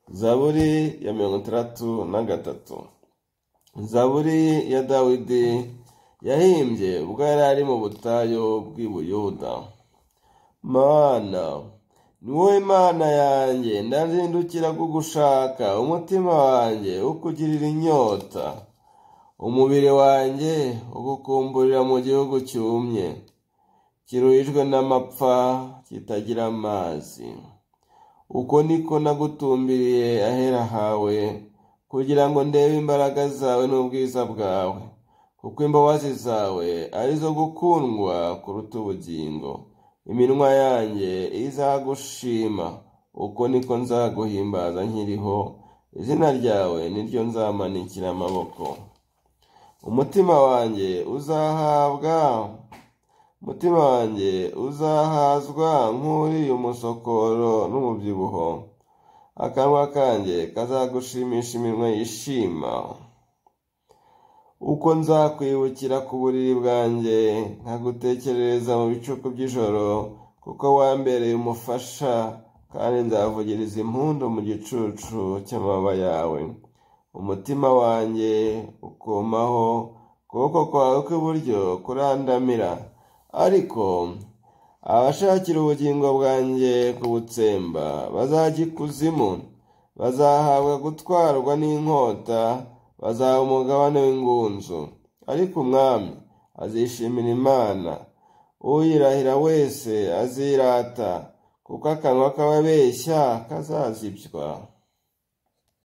zaburi ya mirongo itandatu na gatatu zaburi ya dawidi yahimbye ubwo yari ari mu butayu bw'i buyuda mana ni wowe mana yanjye ndazindukira kugushaka umutima wanjye ukugirira inyota umubiri wanjye ugukumburira mu gihugu cyumye kiruhijwe n'amapfa kitagira amazi uko niko nagutumbiriye ahera hawe kugira ngo ndebe imbaraga zawe n'ubwiza bwawe kuko imbabazi zawe arizo gukundwa kuruta ubugingo iminwa yanjye izagushima uko niko nzaguhimbaza nkiriho izina ryawe niryo nzamanikira amaboko umutima wanjye uzahabwa umutima wanjye uzahazwa nk'uriye umusokoro n'umubyibuho akanwa kanjye kazagushimisha iminwa yishima uko nzakwibukira ku buriri bwanjye nkagutekerereza mu bicuku by'ijoro kuko wambereye umufasha kandi nzavugiriza impundu mu gicucu cy'amababa yawe umutima wanjye ukomaho ukuboko kwawe kw'iburyo kurandamira ariko abashakira ubugingo bwanjye kubutsemba bazajya ikuzimu bazahabwa gutwarwa n'inkota bazaba umugabane w'ingunzu ariko umwami azishimira imana uyirahira wese azirata kuko akanwa k'ababeshya kazazibywa